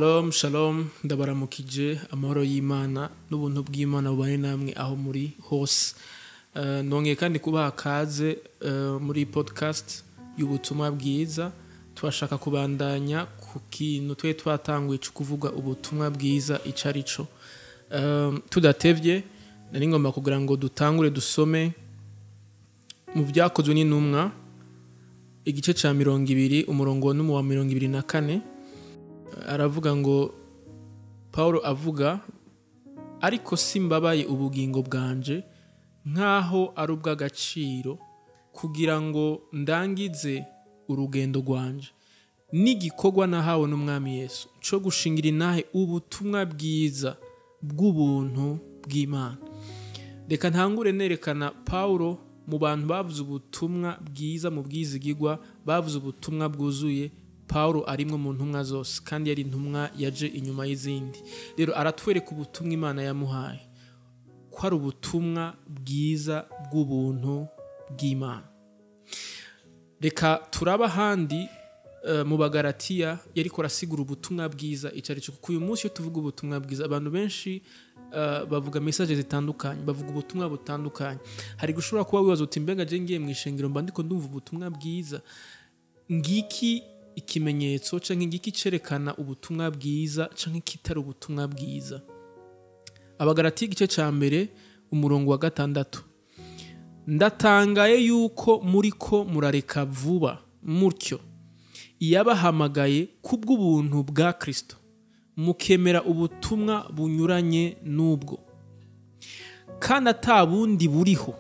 shalom shalom ndabaramukije amahoro y'imana n'ubuntu bw'imana bubane namwe aho muri hose Eh, nongeye kandi kubaha kaze eh, muri podcast y'ubutumwa bwiza turashaka kubandanya ku kintu twe twatanguye cyo kuvuga ubutumwa bwiza ico ari cyo Eh, tudatevye nari ngomba kugira ngo dutangure dusome mu byakozwe n'intumwa igice cya mirongo ibiri umurongo n'umu wa mirongo ibiri na kane aravuga ngo paul avuga ariko simbabaye ubugingo bwanje nk'aho ari ubw'agaciro kugira ngo ndangize urugendo rwanje n'igikorwa nahawe n'umwami yesu cyo gushingira intahe ubutumwa bwiza bw'ubuntu bw'imana reka ntangure nerekana paul mu bantu bavuze ubutumwa bwiza mu bwizigigwa bavuze ubutumwa bwuzuye paul arimwe mu ntumwa zose kandi yari intumwa yaje inyuma y'izindi rero aratwereka ubutumwa imana yamuhaye ko ari ubutumwa bwiza bw'ubuntu bw'imana reka turaba ahandi eh, mu bagaratiya yari arasigura ubutumwa bwiza icyo ari cyo kuko uyu munsi iyo tuvuga ubutumwa bwiza abantu benshi eh, bavuga mesaje zitandukanye bavuga ubutumwa butandukanye hari gushobora kuba wibaza uti mbega je ngiye mu ishengero mba ndiko ndumva ubutumwa bwiza ngiki ikimenyetso canke ngiki cerekana ubutumwa bwiza canke kitari ubutumwa bwiza abagaratiya igice ca mbere umurongo wa gatandatu ndatangaye yuko muriko murareka vuba mutyo iyabahamagaye kubw'ubuntu bwa kristo mukemera ubutumwa bunyuranye n'ubwo kandi ata bundi buriho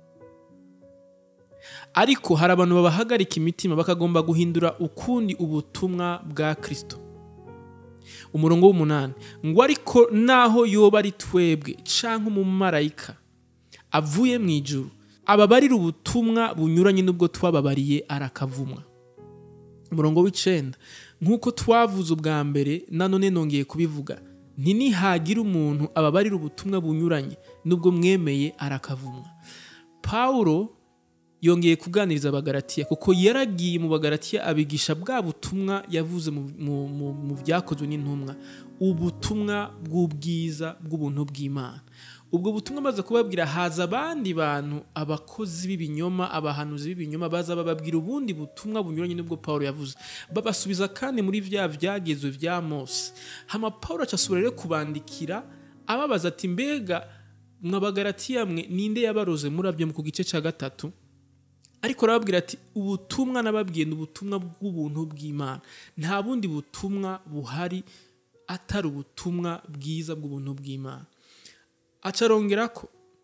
ariko hari abantu babahagarika imitima bakagomba guhindura ukundi ubutumwa bwa kristo umurongo w'umunani ngo ariko naho yoba ari twebwe canke umumarayika avuye mu ijuru ababarira ubutumwa bunyuranye n'ubwo twababariye arakavumwa umurongo w'icenda nk'uko twavuze ubwa mbere nanone nongeye kubivuga ntinihagira umuntu ababarira ubutumwa bunyuranye n'ubwo mwemeye arakavumwa pawulo yongeye kuganiriza abagaratiya kuko yaragiye mu bagaratiya abigisha bwa butumwa yavuze mu- mu- mu- mu byakozwe n'intumwa ubutumwa bw'ubwiza bw'ubuntu bw'imana ubwo butumwa amaze kubabwira haza abandi bantu abakozi b'ibinyoma abahanuzi b'ibinyoma baza bababwira ubundi butumwa bunyuranye n'ubwo pawulo yavuze babasubiza kandi muri vya vyagezwe vya mose hama pawulo acasubira rero kubandikira ababaza ati mbega mwabagaratiya mwe ninde yabaroze murabyo ku gice cya gatatu ariko arababwira ati ubutumwa nababwiye ni ubutumwa bw'ubuntu bw'imana nta bundi butumwa buhari atari ubutumwa bwiza bw'ubuntu bw'imana acarongera ko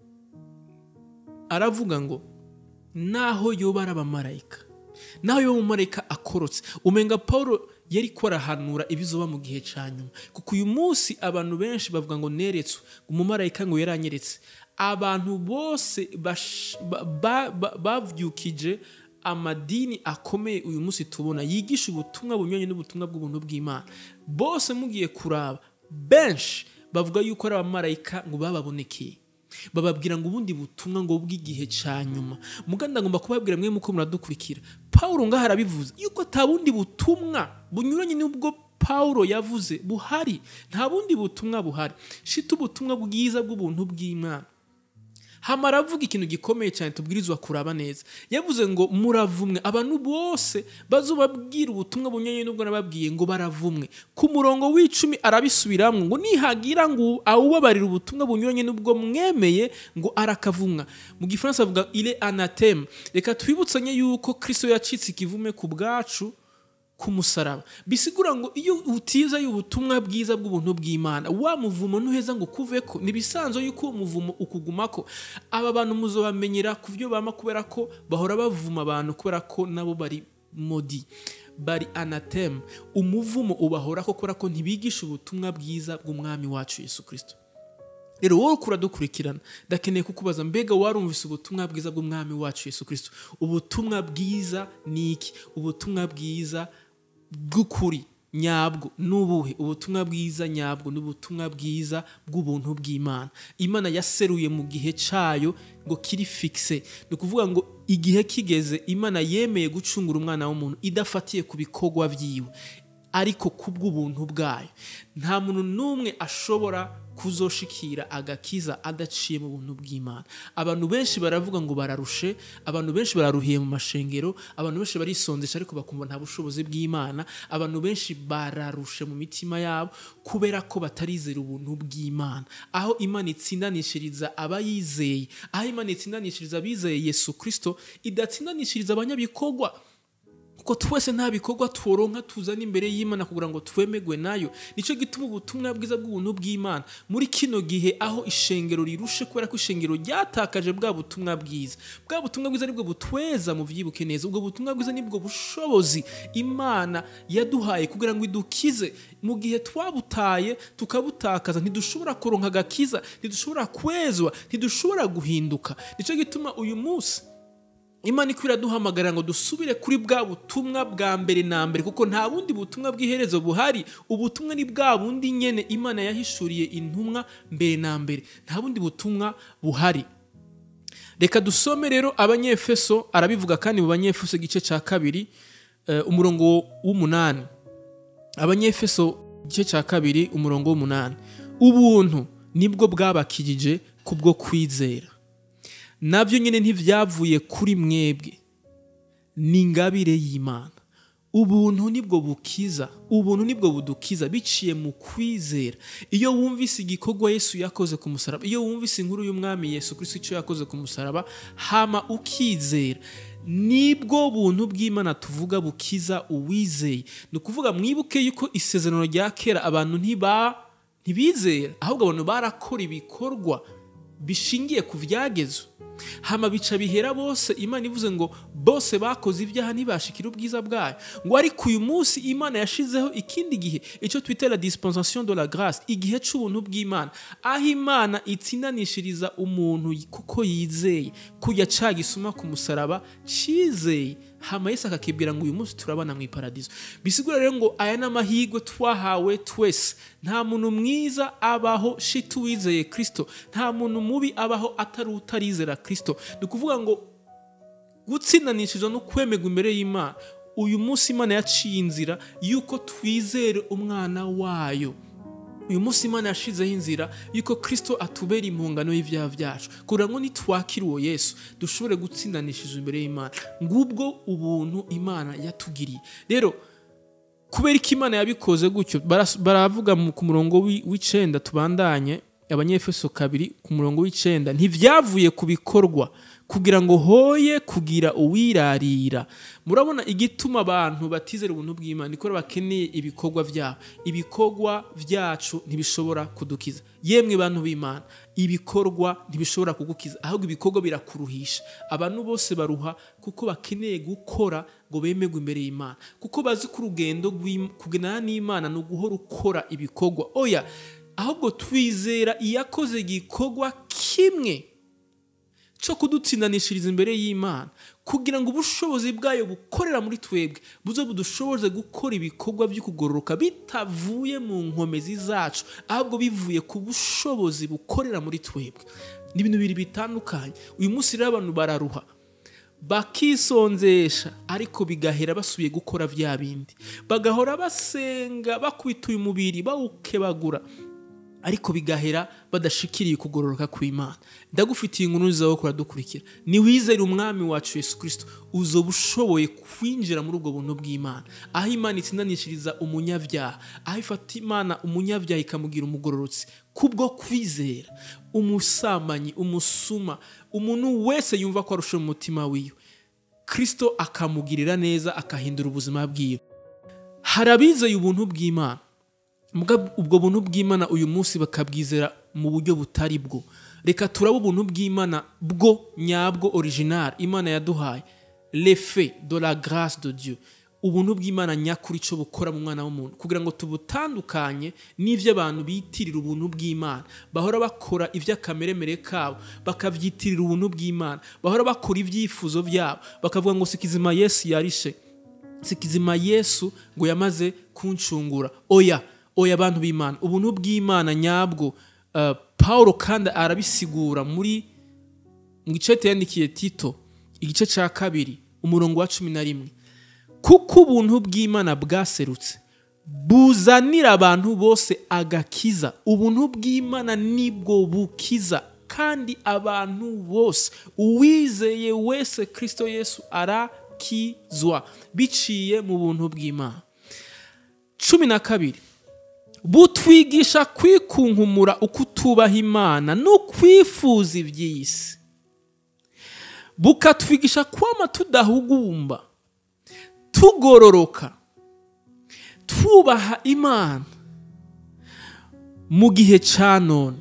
aravuga ngo naho yoba ari abamarayika naho yoba umumarayika akorotse umenga paul yari ko arahanura ibizoba mu gihe cya nyuma kuko uyu munsi abantu benshi bavuga ngo neretswe umumarayika ngo yaranyeretse abantu bose bash- ba- ba- ba- bavyukije amadini akomeye uyu munsi tubona yigisha ubutumwa bunyuranye n'ubutumwa bw'ubuntu bw'imana bose mugiye kuraba benshi bavuga yuko ari abamarayika ngo bababonekeye bababwira ngo ubundi butumwa ngo bw'igihe cya nyuma muganda ngomba kubabwira mwe muko muradukurikira pawulo ngaho arabivuze yuko ata bundi butumwa bunyuranye n'ubwo pawulo yavuze buhari nta bundi butumwa buhari shita ubutumwa bwiza bw'ubuntu bw'imana hama aravuga ikintu gikomeye cyane tubwirizwa kuraba neza yavuze ngo muravumwe abantu bose bazobabwira ubutumwa bunyuranye n'ubwo nababwiye ngo baravumwe ku murongo w'icumi arabisubiramwo ngo nihagira ngo awubabarira ubutumwa bunyuranye n'ubwo mwemeye ngo arakavumwa mu gifaransa avuga ile anateme reka twibutsanye yuko kristo yacitse ikivume ku bwacu ku musaraba bisigura ngo iyo utiza ubutumwa bwiza bw'ubuntu bw'imana wa muvumo ntuheza ngo kuveko ntibisanzwe yuko uwo muvumo ukugumako aba bantu muzobamenyera ku byo bama kubera ko bahora bavuma abantu kubera ko nabo bari modi bari anateme umuvumo ubahoraho kubera ko ntibigisha ubutumwa bwiza bw'umwami wacu yesu kirisito rero wowe ukura dukurikirana ndakeneye kukubaza mbega warumvise ubutumwa bwiza bw'umwami wacu yesu kirisito ubutumwa bwiza ni iki ubutumwa bwiza bw'ukuri nyabwo n'ubuhe ubutumwa bwiza nyabwo ni ubutumwa bwiza bw'ubuntu bw'imana imana yaseruye mu gihe cyayo ngo kiri fikise ni ukuvuga ngo igihe kigeze imana yemeye gucungura umwana w'umuntu idafatiye ku bikorwa byiwe ariko kubw'ubuntu bwayo nta muntu n'umwe ashobora kuzoshikira agakiza adaciye mu buntu bw'imana abantu benshi baravuga ngo bararushe abantu benshi bararuhiye mu mashengero abantu benshi barisondesha ariko bakumva nta bushobozi bw'imana abantu benshi bararushe mu mitima yabo kubera ko batarizera ubuntu bw'imana aho imana itsindanishiriza abayizeye aho imana itsindanishiriza abizeye yesu kirisito idatsindanishiriza abanyabikorwa kuko twese nta bikorwa tworonka tuzana imbere y'imana kugira ngo twemegwe nayo nicyo gituma ubutumwa bwiza bw'ubuntu bw'imana muri kino gihe aho ishengero rirushe kubera ko ishengero ryatakaje bwa butumwa bwiza bwa butumwa bwiza nibwo butweza mu byibuke neza ubwo butumwa bwiza nibwo bushobozi imana yaduhaye kugira ngo idukize mu gihe twabutaye tukabutakaza ntidushobora kuronka agakiza ntidushobora kwezwa ntidushobora guhinduka nicyo gituma uyu munsi imana iko iraduhamagara ngo dusubire kuri bwa butumwa bwa mbere na mbere kuko nta bundi butumwa bw'iherezo buhari ubutumwa ni bwa bundi nyene imana yahishuriye intumwa mbere na mbere nta bundi butumwa buhari reka dusome rero abanyefeso arabivuga kandi mu banyefeso igice cya kabiri eh, umurongo w'umunani abanyefeso igice cya kabiri umurongo w'umunani ubuntu nibwo bwabakijije kubwo kwizera nabyo nyine ntivyavuye kuri mwebwe ni ingabire y'imana ubuntu nibwo bukiza ubuntu nibwo budukiza biciye mu kwizera iyo wumvise igikorwa yesu yakoze ku musaraba iyo wumvise inkuru y'umwami yesu kristo icyo yakoze ku musaraba hama ukizera nibwo buntu bw'imana tuvuga bukiza uwizeye ni ukuvuga mwibuke yuko isezerano rya kera abantu ntiba ntibizera ahubwo abantu barakora ibikorwa bishingiye ku byagezwe hama bica bihera bose imana ivuze ngo bose bakoze ibyaha ntibashikire ubwiza bwayo ngo ariko uyu munsi imana yashizeho ikindi gihe icyo twita la dispensation de la grâce igihe c'ubuntu bw'imana aho imana itsindanishiriza umuntu kuko yizeye kujya ca gisuma ku musaraba cizeye hama yesu akakibwira ngo uyu munsi turabana mu iparadizo bisigura rero ngo aya ni amahirwe twahawe twese nta muntu mwiza abaho shiti uwizeye kirisito nta muntu mubi abaho atari utarizera kirisito ni ukuvuga ngo gutsindanishizwa no kwemerwa imbere y'imana uyu munsi imana yaciye inzira y'uko twizere umwana wayo uyu munsi imana yashizeho inzira y'uko kirisito atubera impungano y'ibyaha byacu kugira ngo nitwakire uwo yesu dushobore gutsindanishizwa imbere y'imana ngubwo ubuntu imana yatugiriye rero kubera ko imana yabikoze gutyo baras- baravuga mu- ku murongo w'i- w'icenda tubandanye abanyefeso kabiri ku murongo w'icenda ntivyavuye ku bikorwa kugira ngo hoye kugira uwirarira murabona igituma abantu batizera ubuntu bw'imana niko bakeneye ibikorwa byabo ibikorwa byacu ntibishobora kudukiza yemwe bantu b'imana ibikorwa ntibishobora kugukiza ahubwo ibikorwa birakuruhisha abantu bose baruha kuko bakeneye gukora ngo bemerwe imbere y'imana kuko bazi ko urugendo rw'Im- kugendana n'imana ni uguhora ukora ibikorwa oya ahubwo twizera iyakoze igikorwa kimwe cyo kudutsindanishiriza imbere y'imana kugira ngo ubushobozi bwayo bukorera muri twebwe buze budushoboze gukora ibikorwa byo kugororoka bitavuye mu nkomezi zacu ahubwo bivuye ku bushobozi bukorera muri twebwe ni ibintu bibiri bitandukanye uyu munsi rero abantu bararuha bakisonzesha ariko bigahera basubiye gukora bya bindi bagahora basenga bakubita uyu mubiri bawukebagura ariko bigahera badashikiriye kugororoka kw'imana ndagufitiye inkuru nziza wo kuradukurikira niwizere umwami wacu yesu kirisito uzoba ushoboye kwinjira muri ubwo buntu bw'imana aho imana itsindanishiriza umunyabyaha aho ifata imana umunyabyaha ikamugira umugororotsi kubwo kwizera umusambanyi umusuma umuntu wese yumva ko arusha mu mutima wiwe kirisito akamugirira neza akahindura ubuzima bwiwe hari abizeye ubuntu bw'imana Muga ubwo buntu bw'imana uyu munsi bakabwizera mu buryo butari bwo reka turabe ubuntu bw'imana bwo nyabwo original imana yaduhaye lefe de la grâce de dieu ubuntu bw'imana nyakuri cyo bukora mu mwana w'umuntu kugira ngo tubutandukanye n'ibyo abantu bitirira ubuntu bw'imana bahora bakora iby'akameremere kabo bakabyitirira ubuntu bw'imana bahora bakora ibyifuzo byabo bakavuga ngo sikizima yesu yarishe sikizima yesu ngo yamaze kuncungura oya oya abantu b'imana ubuntu bw'imana nyabwo uh, paul kandi arabisigura muri mu gice yandikiye tito igice cya kabiri umurongo wa cumi na rimwe kuko ubuntu bw'imana bwaserutse buzanira abantu bose agakiza ubuntu bw'imana nibwo bukiza kandi abantu bose uwizeye wese kirisito yesu arakizwa biciye mu buntu bw'imana cumi na kabiri butwigisha kwikunkumura uko utubaha imana no kwifuza iby'isi bukatwigisha kwama tudahugumba tugororoka twubaha imana mu gihe cya none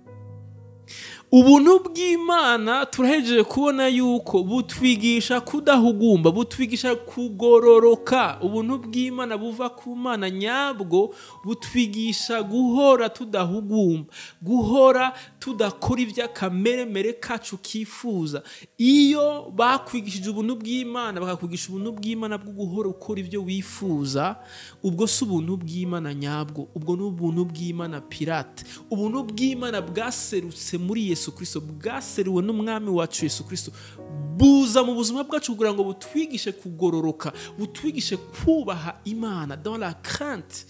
ubuntu bw'imana turahejeje kubona yuko butwigisha kudahugumba butwigisha kugororoka ubuntu bw'imana buva ku mana nyabwo butwigisha guhora tudahugumba guhora tudakora iby'akameremere kacu kifuza iyo bakwigishije ubuntu bw'imana bakakwigisha ubuntu bw'imana bwo guhora ukora ibyo wifuza ubwo si ubuntu bw'imana nyabwo ubwo ni ubuntu bw'imana pirate ubuntu bw'imana bwaserutse muri yesu yesu kirisito bwaseruwe n'umwami wacu yesu kirisito buza mu buzima bwacu kugira ngo butwigishe kugororoka butwigishe kubaha imana dans la crainte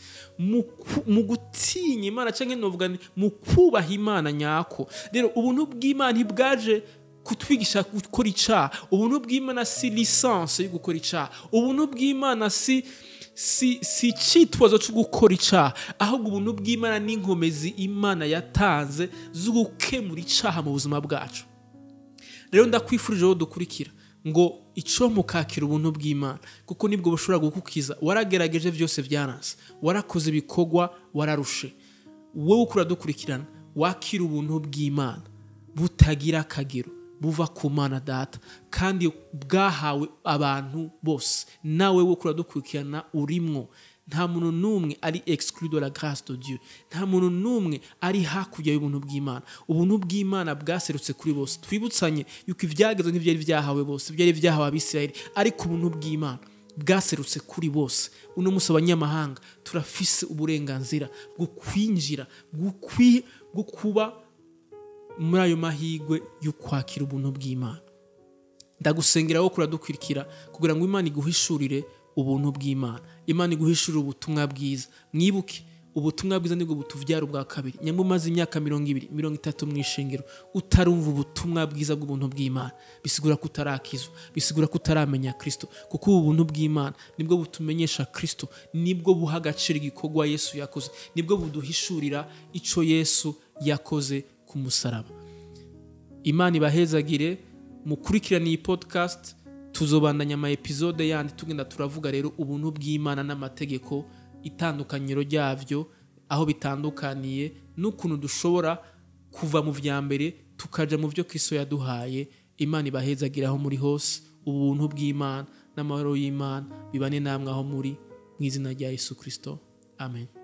mu gutinya imana cyangwa novuga mu kubaha imana nyako rero ubuntu bw'imana ntibwaje kutwigisha gukora icyaha ubuntu bw'imana si lisansi yo gukora icyaha ubuntu bw'imana si si si icyitwazo cyo gukora icyaha ahubwo ubuntu bw'imana n'inkomezi imana yatanze zo gukemura icyaha mu buzima bwacu rero ndakwifurije aho dukurikira ngo icyo mukakira ubuntu bw'imana kuko nibwo bushobora gukukiza waragerageje byose byaranze warakoze ibikorwa wararushe wowe ukura dukurikirana wakira ubuntu bw'imana butagira akagero buva ku mana data kandi bwahawe abantu bose nawe wo kuradukurikirana urimwo nta muntu n'umwe ari exclu de la grâce de Dieu nta muntu n'umwe ari hakurya y'ubuntu bw'imana ubuntu bw'imana bwaserutse kuri bose twibutsanye yuko ibyagezwe ntibyari byahawe bose byari byahawe abisirayeli ariko ubuntu bw'imana bwaserutse kuri bose uno munsi abanyamahanga turafise uburenganzira bwo kwinjira bwo kuba muri ayo mahirwe yo kwakira ubuntu bw'imana ndagusengera wo kuradukurikira kugira ngo imana iguhishurire ubuntu bw'imana imana iguhishurire ubutumwa bwiza mwibuke ubutumwa bwiza nibwo butubyara ubwa kabiri nyamara umaze imyaka mirongo ibiri mirongo itatu mu ishengero utarumva ubutumwa bwiza bw'ubuntu bw'imana bisigura ko utarakizwa bisigura ko utaramenya kirisito kuko ubu buntu bw'imana nibwo butumenyesha kirisito nibwo buha agaciro igikorwa yesu yakoze nibwo buduhishurira icyo yesu yakoze ku musaraba imana ibahezagire mukurikirane iyi podcast tuzobandanya ama episode yandi tugenda turavuga rero ubuntu bw'imana n'amategeko itandukanyiro ryabyo aho bitandukaniye n'ukuntu dushobora kuva mu vya mbere tukaja mu byo kristo yaduhaye imana ibahezagire aho muri hose ubuntu bw'imana n'amahoro y'imana bibane namwe aho muri mu izina rya yesu kristo amen